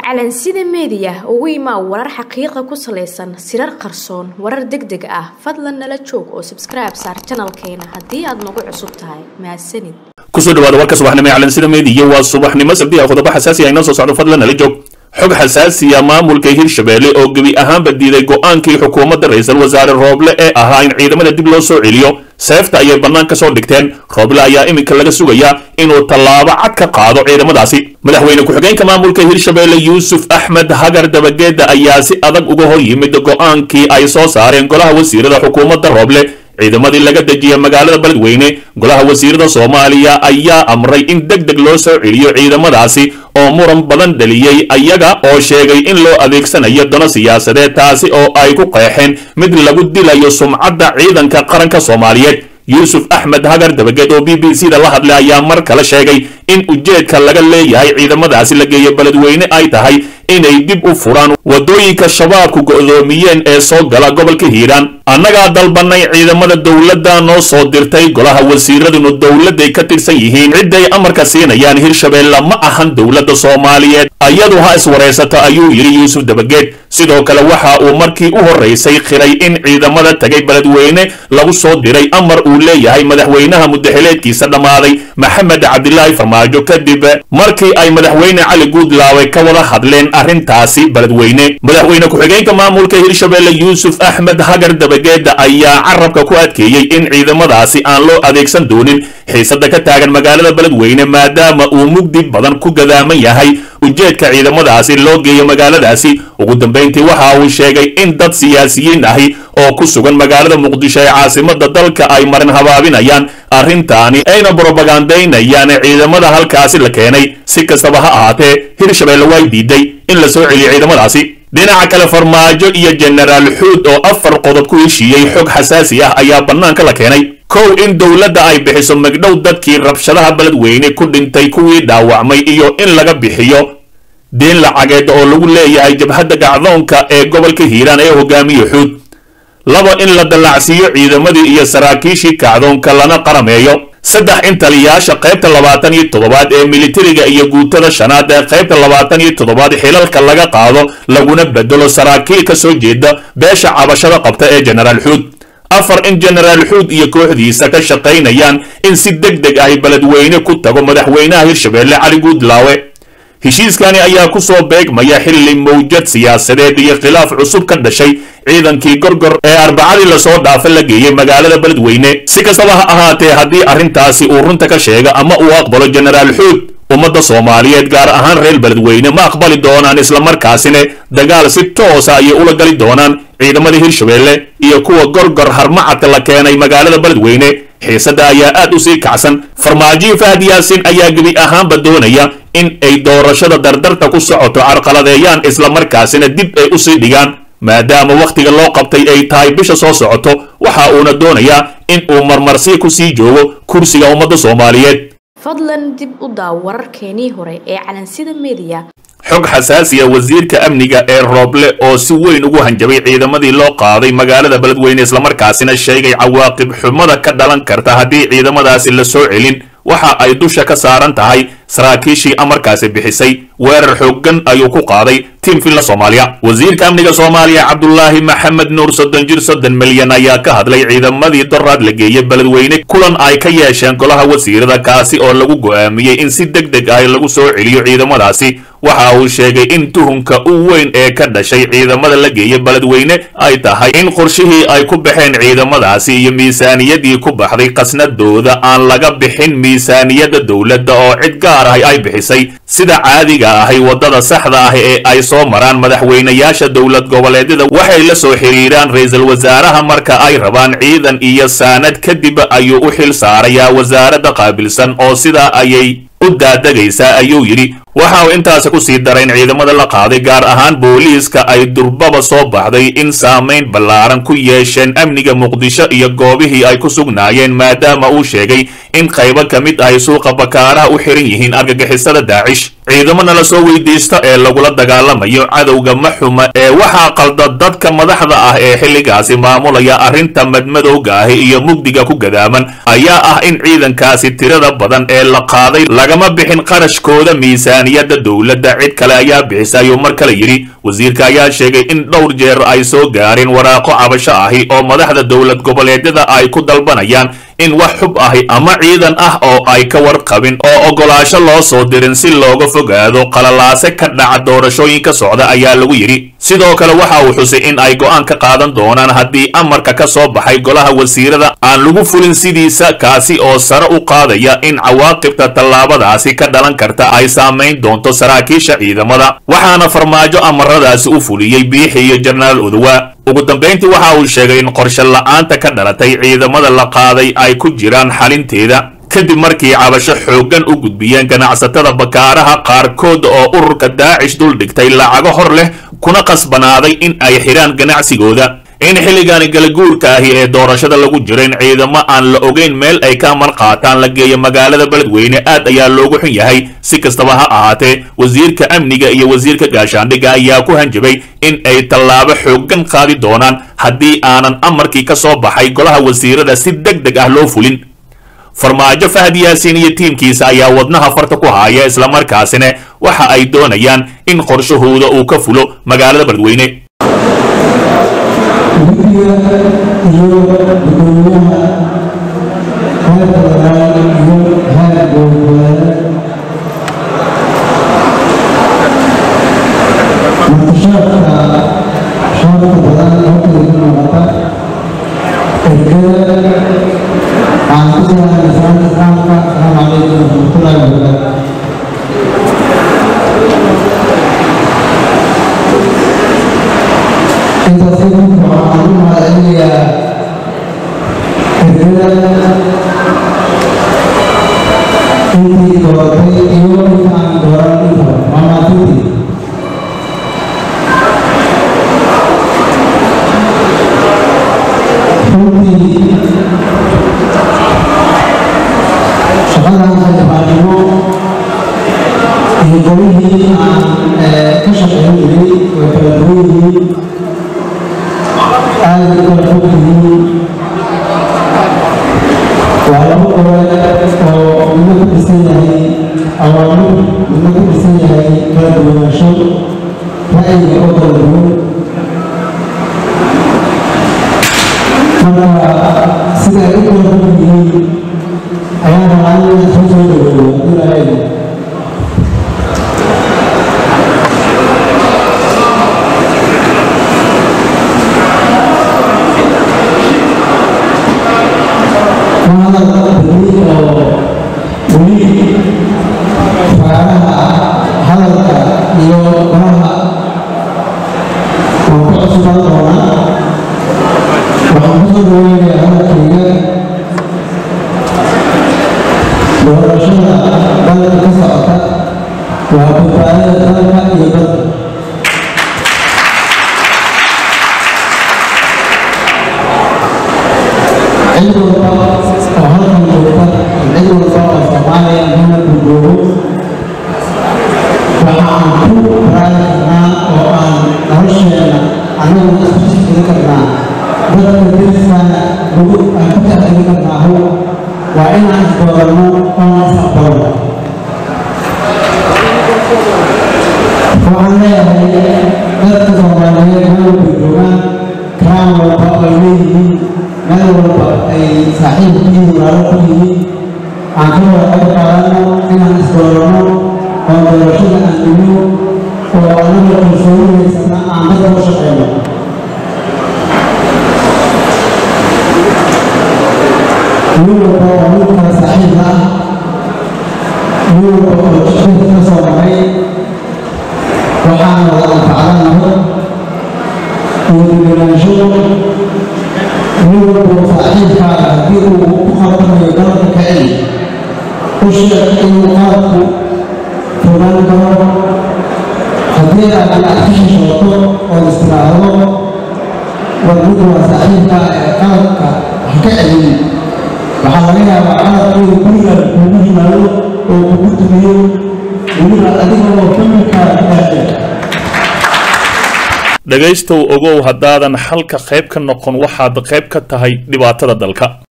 calansida meediya ugu imaa warar xaqiiqa ku salaysan sirar qarsoon warar deg deg ah fadlan nala joog oo sabskribe saar janalkeena haddii aad nagu cusub tahay mahadsanid kusoo dhawaada warka subaxnimo ee calansida meediya waa subaxnimo sabdiha qodobo xasaasi ah inoo soo socdo fadlan nala joog xog xasaasiya maamulka hirshabelle oo gebi ahaanba diiday go-aankii xukuumadda ra-iisul wasaare rooble ee ahaa in ciidamada dib loo soo celiyo seefta ayay bannaan ka soo dhigteen rooble ayaa iminka laga sugayaa inuu tallaabo cad ka qaado ciidamadaasi madaxweyne ku-xigeenka maamulka hirshabelle yuusuf axmed hagar dabageeda ayaa si adag uga hor yimid go-aankii ay soo saareen golaha wasiirada xukuumadda rooble ciidamadii laga dejiya magaalada beledweyne golaha wasiirada soomaaliya ayaa amray in deg deg loo soo celiyo ciidamadaasi oo muran badan dhaliyey ayaga oo sheegay in loo adeegsanayo dano siyaasadeed taasi oo ay ku qeexeen mid lagu dilayo sumcadda ciidanka qaranka soomaaliyeed yuusuf axmed hagar dabageed oo b b c da la hadlay ayaa mar kale sheegay in ujeedka laga leeyahay ciidamadaasi la geeya beledweyne ay tahay inay dib u furaan waddooyinka shabaabku go'doomiyeen ee soo gala gobolka hiiraan annagaa dalbanay ciidamada dowladda noo soo dirtay golaha wasiiradunu dowladday ka tirsan yihiin cidday amarka siinayaan hirshabelle ma ahan dowladda soomaaliyeed ayadu ha iswaraysato ayuu yidhi yuusuf dabageed sidoo kale waxa uu markii u horraysay khiray in ciidamada tagay beledweyne lagu soo diray amar uu leeyahay madaxweynaha muddaxileedkiisa dhammaaday maxamed cabdilaahi farmaajo kadib markii ay madaxweyne cali guudlaawe ka wada hadleen arrintaasi beledweyne madaxweyne ku-xigeenka maamulka hirshabelle yuusuf axmed hagar dabageeda ayaa carabka ku adkeeyey in ciidamadaasi aan loo adeegsan doonin xiisada ka taagan magaalada beledweyne maadaama uu mugdi badan ku gadaaman yahay ujeedka ciidamadaasi loo geeyo magaaladaasi ugu dambayntii waxa uu sheegay in dad siyaasiyiin ahi oo ku sugan magaalada muqdisho ee caasimada dalka ay marin habaabinayaan arrintaani ayna brobagandaynayaan ciidamada halkaasi la keenay si kastaba ha ahaatee hirshabelle way diiday in la soo celiyo ciidamadaasi dhinaca kale farmaajo iyo jenaraal xuud oo afar qodob ku heshiiyey xog xasaasi ah ayaa bannaanka la keenay kow in dowladda ay bixiso magdhow dadkii rabshadaha beledweyne ku dhintay kuwii dhaawacmay iyo in laga bixiyo deen lacageed oo lagu leeyahay jabhadda gacdoonka ee gobolka hiiraan ee hogaamiye xuud laba in la dallacsiiyo ciidamadii iyo saraakiishii kacdoonka lana qarameeyo saddex in taliyaasha qaybta labaatan iyo toddobaad ee militariga iyo guutada shanaad ee qaybta labaatan iyo toddobaad xilalka laga qaado laguna bedelo saraakiil ka soo jeeda beesha cabashada qabta ee jenaraal xuud afar in jenaraal xuud iyo kooxdiisa ka shaqaynayaan in si deg deg ahy beledweyne ku tago madaxweynaha hirshabelle cali guudlaawe heshiiskani ayaa ku soo beegmaya xilli mawjad siyaasadeed iyo khilaaf cusub ka dhashay ciidankii gorgor ee arbacadii lasoo dhaafa la geeyey magaalada beledweyne si kastaba ha ahaatee haddii arrintaasi uu runta ka sheega ama uu aqbalo jenaraal xuud ummadda soomaaliyeed gaar ahaan reer beledweyne ma aqbali doonaan islamarkaasina dagaal si toosa ayay ula gali doonaan ciidamada hirshabelle iyo kuwa gorgor harmacadka la keenay magaalada beledweyne xiisadda ayaa aad u sii kacsan farmaajiyo fahad yaasin ayaa gebi ahaanba doonaya in ay doorashada dardarta ku socoto carqaladeeyaan islamarkaasina dib ay usii dhigaan maadaama wakhtiga loo qabtay ay tahay bisha soo socoto waxa uuna doonayaa in uu marmarsi ku sii joogo kursiga ummadda soomaaliyeed fadlan dib u daaw wararkeenii hore ee calansida meediya xog xasaasiya wasiirka amniga ee rooble oo si weyn ugu hanjabay ciidamadii loo qaaday magaalada beledweyne islamarkaasina sheegay cawaaqib xumada ka dhalan karta haddii ciidamadaasi la soo celin waxa ay dusha ka saaran tahay saraakiishii amarkaasi bixisay weerar xooggan ayuu ku qaaday tiim villa soomaaliya wasiirka amniga soomaaliya cabdulaahi maxamed nuur soddon jir soddon milyan ayaa ka hadlay ciidamadii doraad la geeyey beledweyne kulan ay ka yeesheen golaha wasiirada kaasi oo lagu go'aamiyey in si deg deg ah lagu soo celiyo ciidamadaasi waxa uu sheegay in tuhunka u weyn ee ka dhashay ciidamada la geeyey beledweyne ay tahay in qorshihii ay ku baxeen ciidamadaasi iyo miisaaniyadii ku baxday khasnadooda aan laga bixin miisaaniyadda dowladda oo cid gaar ah ay bixisay sida caadiga ahay waddada saxda ah ee ay soo maraan madaxweynayaasha dowlad goboleedyada waxay la soo xiriiraan ra-iisul wasaaraha marka ay rabaan ciidan iyo saanad kadib ayuu u xil saarayaa wasaaradda qaabilsan oo sidaa ayay u daadegaysaa ayuu yidhi waxa uu intaasi ku sii daray in ciidamada la qaaday gaar ahaan booliiska ay durbaba soo baxday in saamayn ballaaran ku yeesheen amniga muqdisho iyo goobihii ay ku sugnaayeen maadaama uu sheegay in qaybo ka mid ahy suuqa bakaaraha u xiran yihiin argagixisada daacish ciidamana la soo weydiista ee lagula dagaalamayo cadowga maxuma ee waxaa qalda dadka madaxda ah ee xilligaasi maamulaya arrinta madmadowga ahi iyo mugdiga ku gadaaman ayaa ah in ciidankaasi tirada badan ee la qaaday lagama bixin qarashkooda miisaan miisaaniyadda dowladda cid kale ayaa bixisa ayuu mar kale yidhi wasiirka ayaa sheegay in dhowr jeer ay soo gaareen waraaqo cabasho ahi oo madaxda dowlad goboleedyada ay ku dalbanayaan in wax xub ahi ama ciidan ah oo ay ka warqabin oo oggolaasho loo soo dirin si looga fogaado qalalaase ka dhaca doorashooyinka socda ayaa lagu yidhi sidoo kale waxa uu xusay in ay go'aan ka qaadan doonaan haddii amarka ka soo baxay golaha wasiirada aan lagu fulin sidiisa kaasi oo sare u qaadaya in cawaaqibta tallaabadaasi ka dhalan karta ay saamayn doonto saraakiisha ciidamada waxaana farmaajo amaradaasi u fuliyey biixi iyo jenaraal odowa ugu dambayntii waxa uu sheegay in qorshe la'aanta ka dhalatay ciidamada la qaaday ay ku jiraan xalinteeda kadib markii cabasho xooggan u gudbiyeen ganacsatada bakaaraha qaarkood oo ururka daacish dul dhigtay lacago hor leh kuna qasbanaaday in ay xidhaan ganacsigooda in xilligaani galaguurka ahi ee doorashada lagu jiro in ciidamo aan la ogeyn meel ay ka amar qaataan la geeyo magaalada beledweyne aad ayaa loogu xun yahay si kastaba ha ahaatee wasiirka amniga iyo wasiirka gaashaandhigga ayaa ku hanjabay in ay tallaabo xooggan qaadi doonaan haddii aanan amarkii ka soo baxay golaha wasiirada si deg deg ah loo fulin farmaajo fahad yaasiin iyo tiimkiisa ayaa wadnaha farta ku haaya islamarkaasina waxa ay doonayaan in qorshahooda uu ka fulo magaalada beledweyne guddiga iyo gudoomiyaha heer federaal iyo heer goboleed martishaadka shaarka badan halkayga muuqata ergada waxaan ku salaamay salaamta islaamka asalaamu calaykum waraxmatullaahi wabarakaatu intaas kadib waxaan u mahadcelinayaa ergada intii dooratay iyo intaan dooran intaba waa mahadsantii runtii shaqadan xildhibaannimo iyo qolihii aan ka shaqeyn jiray way kala duwan yihiin aad u kala fog yihiin waa laba gobol oo midna ku dhisan yahay awaamir midna ku dhisan yahay kala duwanaansho ra'yiga oo kala duwan marka sida ay u kala fog yihiin ayaa rabaa in soo soo dhaweeyo haddii la eego hadalka iyo qoraha waan ku cusubaan doonaa waxaan kusoo dhaweynayaa hadalkayga doorashada dalka ka socota waa badbaadada dalka iyo dadka cid walba oo halkan joogta cid walba oo soomaaliya muna gurgoobo waxaan ku raaci karnaa oo aan nolosheena annagu isku sifiri karnaa dadka deriskana lagu aan ku taxdiri karnaa how waa inaan isdooranno oona is aqbalno waxaan leeyahay dadka soomaaliyeed meel walba joogaan karaan walba ay leeyihiin meel walba ay saaxiib ku yihiin walaalo ku yihiin aan ka wada qayb qaadanno inaan isdooranno oo doorashada aan dhigno oo annaga kalsooni haysana aan dadka u shaqeyno nin walba oo nin kale saaxiib ah nin walba oo shaqada ka soo maray waxaan wada anfacdanaho iyo degenaansho nin walba oo saaxiibkaaga haddii uu ku qabtamayo dalka ka celi u sheeg inuu qaadku fogaan karo haddii aad aad ka shishooto ood istiraahdo war mid waa saaxiibka ee qaladka ha ka celin waxaa laga yaabaa qaladkooda guriga kugu yimaado oo kugu dumiyo weliba adiga oo familkaaga ka dhexday dhegaystow ogow haddaadan xalka qayb ka noqon waxaad qayb ka tahay dhibaatada dalka